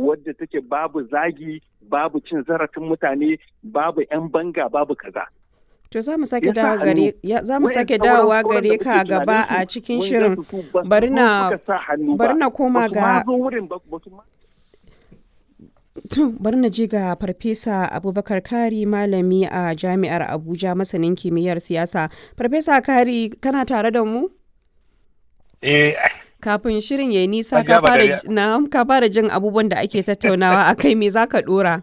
wadda take babu zagi babu cin zarafin mutane babu 'yan banga babu kaza To za mu sake dawo gare za mu sake dawowa gare ka gaba a cikin shirin bari na bari na koma ga To bari na je ga Farfesa Abubakar Kari malami a Jami'ar Abuja masanin kimiyyar siyasa. Farfesa Kari kana tare da mu? Eh Kafin shirin ya nisa ka fara jin abubuwan da ake tattaunawa a kai me za ka dora?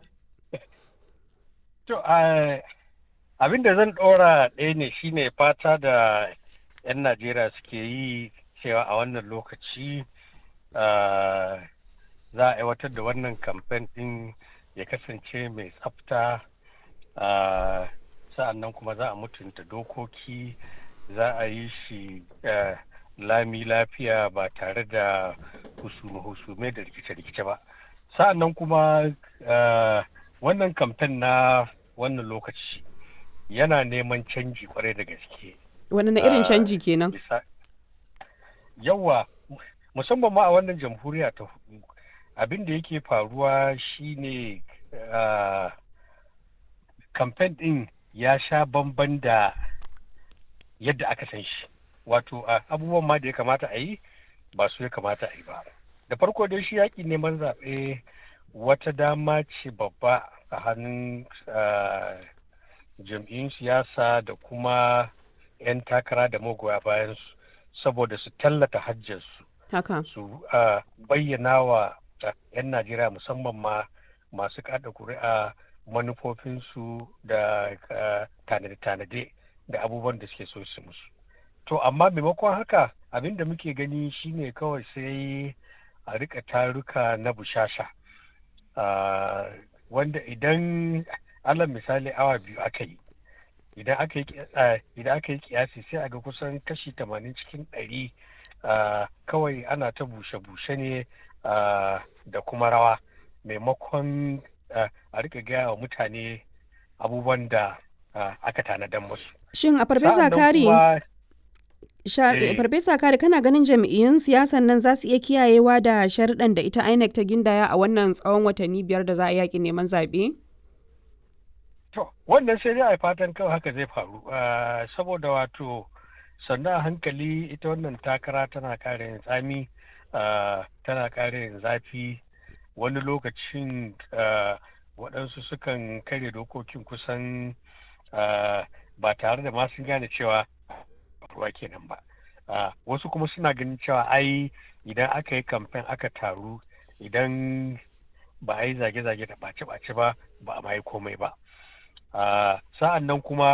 To abin da zan dora ɗaya ne shine fata da 'yan Najeriya suke yi cewa a wannan lokaci za a aiwatar da wannan kamfen ɗin ya kasance mai tsafta sa'an nan kuma za a mutunta dokoki za a yi shi lami lafiya ba tare da husume-husume da rikice-rikice ba sa'an nan kuma wannan kamfen na wannan lokaci yana neman canji kwarai da gaske wani na irin canji kenan yawa musamman ma a wannan jamhuriya ta hudu abin da yake faruwa shine kamfen din ya sha bamban da yadda aka san shi wato abubuwan ma da ya kamata a yi ba su ya kamata a yi ba da farko dai shi yaƙi neman zaɓe wata dama ce babba a hannun jam'iyyun siyasa da kuma 'yan takara da magoya bayan su saboda su tallata hajjarsu su bayyana wa 'yan najeriya musamman ma masu kada kuri'a manufofinsu da tanade-tanade da abubuwan da suke so su musu to amma maimakon haka abin da muke gani shine kawai sai a rika taruka na bushasha wanda idan alal misali awa biyu aka yi idan aka yi idan aka yi kiyasi sai a ga kusan kashi tamanin cikin ɗari kawai ana ta bushe-bushe ne da kuma rawa maimakon a rika gaya wa mutane abubuwan da aka tanadan musu. Shin a farfesa kari farfesa kari kana ganin jam'iyyun siyasan nan za su iya kiyayewa da sharuɗan da ita INEC ta gindaya a wannan tsawon watanni biyar da za a yaƙi neman zaɓe? To, wannan sai dai a fatan kawai haka zai faru saboda wato sannan a hankali ita wannan takara tana kare yin tsami tana kare yin zafi wani lokacin waɗansu sukan kare dokokin kusan ba tare da masu gane cewa ruwa kenan ba wasu kuma suna ganin cewa ai idan aka yi kamfen aka taru idan ba a yi zage-zage da ɓace-ɓace ba ba a ma yi komai ba sa'an nan kuma